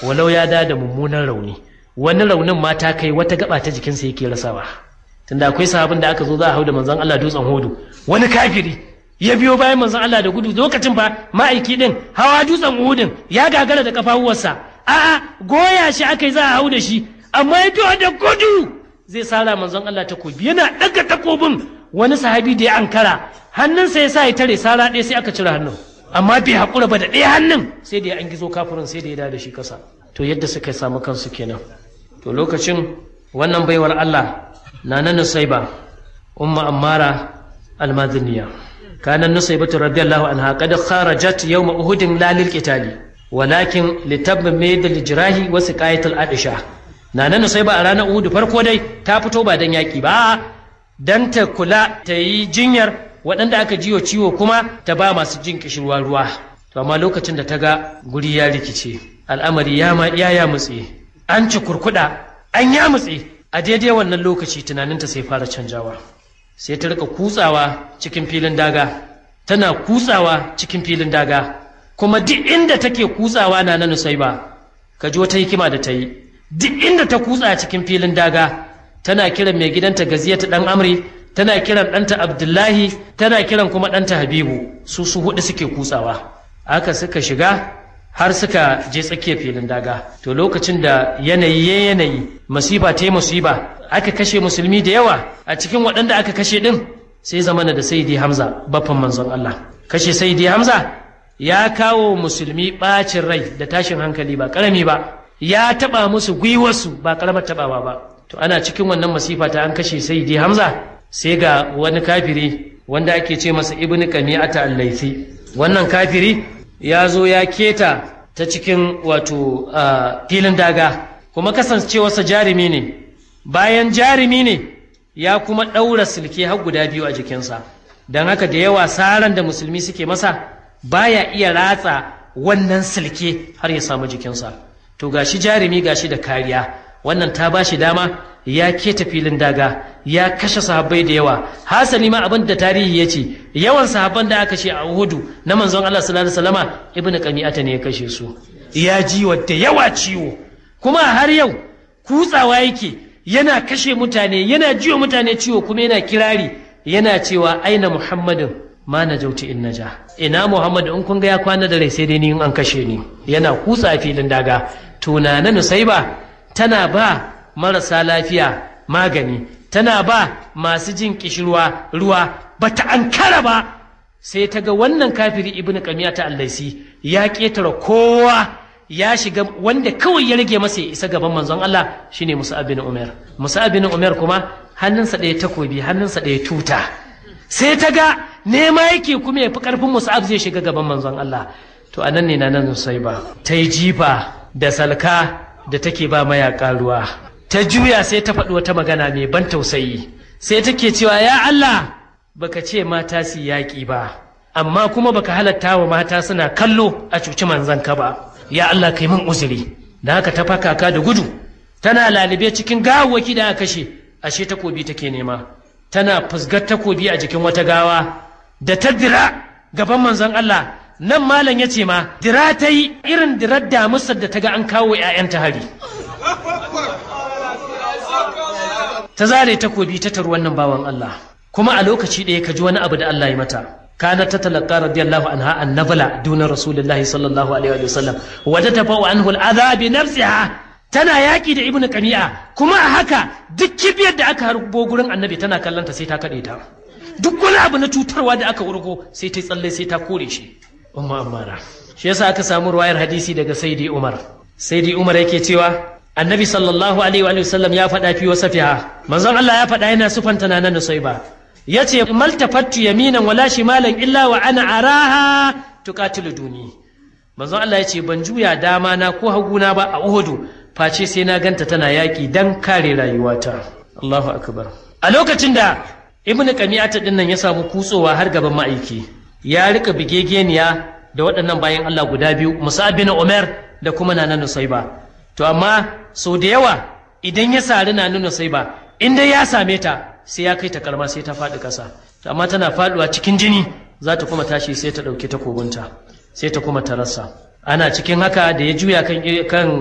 walau ya da da mummunan rauni wani raunin ma ta kai wata gaba ta jikinsa yake rasawa tunda akwai sahabin da aka zo za a hau da manzon Allah dutsen hodu wani kafiri ya biyo bayan manzon Allah da gudu lokacin ba ma'aiki din hawa dutsen uhudin ya gagara da kafafuwarsa a'a goya shi aka yi za a hau da shi amma ya biyo da gudu zai sara manzon Allah takobi yana daga takobin wani sahabi da ya ankara hannunsa ya sa ya tare sara ɗaya sai aka cire hannun amma bai haƙura ba da ɗaya hannun sai da ya an gizo kafirin sai da ya da shi kasa to yadda suka samu kansu kenan to lokacin wannan baiwar Allah na na nusaiba umma ammara almadiniya kanan nusaibatu radiyallahu anha qad kharajat yawm uhudin la lil qitali walakin litammid al jirahi wa siqayat al adisha na na nusaiba a ranar uhud farko dai ta fito ba dan yaki ba dan ta kula ta yi jinyar waɗanda aka jiwo ciwo kuma ta ba masu jin kishirwa ruwa to amma lokacin da ta ga guri ya rikice al'amari ya ma ya ya mutse an ci kurkuda an ya mutse a daidai wannan lokaci tunaninta sai fara canjawa sai ta rika kutsawa cikin filin daga tana kutsawa cikin filin daga kuma duk inda take kutsawa na na nusaiba ka ji wata hikima da ta yi duk inda ta kutsa cikin filin daga tana kiran mai gidanta gaziyata dan amri tana kiran ɗanta abdullahi tana kiran kuma ɗanta habibu su su hudu suke kutsawa aka suka shiga har suka je tsakiyar filin daga to lokacin da yanayi ya yanayi masifa ta yi musiba aka kashe musulmi da yawa a cikin waɗanda aka kashe ɗin sai zamana da saidi hamza baffan manzon allah kashe saidi hamza ya kawo musulmi ɓacin rai da tashin hankali ba ƙarami ba ya taɓa musu gwiwarsu ba ƙaramar taɓawa ba to ana cikin wannan masifa ta an kashe saidi hamza sai ga wani kafiri wanda ake ce masa ibnu qami'ata al-laythi wannan kafiri ya zo ya keta ta cikin wato filin daga kuma kasancewarsa jarumi ne bayan jarumi ne ya kuma ɗaura silke har guda biyu a jikinsa don haka da yawa saran da musulmi suke masa baya iya ratsa wannan silke har ya samu jikinsa to gashi jarumi gashi da kariya wannan ta ba shi dama ya keta filin daga ya kashe sahabbai da yawa hasali ma abin da tarihi ya ce yawan sahabban da aka kashe a Uhudu na manzon Allah sallallahu alaihi wasallama ibnu qami'ata ne ya kashe su ya ji da yawa ciwo kuma har yau kutsawa yake yana kashe mutane yana jiwa mutane ciwo kuma yana kirari yana cewa aina muhammadin ma na jauti in naja ina muhammadu in kun ga ya kwana da rai sai dai ni in an kashe ni yana kutsa filin daga tunana nusaiba tana ba marasa lafiya magani tana ba masu jin kishirwa ruwa bata ankara ba sai ta ga wannan kafiri ibnu qamiya ta allaisi ya ketara kowa ya shiga wanda kawai ya rage masa ya isa gaban manzon Allah shine Musa bin Umar Musa bin Umar kuma hannunsa ɗaya takobi hannunsa ɗaya tuta sai ta ga nema yake kuma ya fi ƙarfin Musa'ab zai shiga gaban manzon Allah to anan ne na nan sai ba ta yi jifa da salka da take ba mayaka ruwa ta juya sai ta faɗi wata magana mai ban tausayi sai take cewa ya Allah baka ce mata su yaƙi ba amma kuma baka halatta wa mata suna kallo a cuci manzon ka ba ya Allah kai min uzuri da haka ta fakaka da gudu tana lalube cikin gawawwaki da aka kashe ashe takobi take nema tana fusgar takobi a jikin wata gawa da ta dira gaban manzon Allah nan malam ya ce ma dira ta yi irin dirar damusar da ta ga an kawo 'ya'yanta hari ta zare takobi ta taru wannan bawan Allah kuma a lokaci ɗaya ka ji wani abu da Allah ya mata kana ta talaka radiyallahu anha annabala duna rasulullahi sallallahu alaihi wa sallam wa tatafa'u anhu al'adha bi nafsiha tana yaki da ibnu qami'a kuma a haka duk kibiyar da aka harbo gurin annabi tana kallanta sai ta kade ta duk wani abu na cutarwa da aka wurgo sai ta tsalle sai ta kore shi umma amara shi yasa aka samu ruwayar hadisi daga saidi umar saidi umar yake cewa annabi sallallahu alaihi wa sallam ya faɗa fi wasafiha manzon Allah ya faɗa yana sufanta na nan ba yace maltafattu yaminan wala shimalan illa wa ana araha tuqatilu duni manzon Allah yace ban juya dama na ko haguna ba a Uhudu face sai na ganta tana yaki dan kare rayuwata Allahu akbar a lokacin da ibn qami'ata din nan ya samu kutsowa har gaban ma'aiki ya rika bigegeniya da waɗannan bayan Allah guda biyu Musa bin Umar da kuma Nana Nusaiba to amma sau da yawa idan ya sari Nana Nusaiba in dai ya same ta sai ya kai ta karma sai ta faɗi ƙasa amma tana faɗuwa cikin jini za ta kuma tashi sai ta ɗauki takobinta sai ta kuma ta rasa ana cikin haka da ya juya kan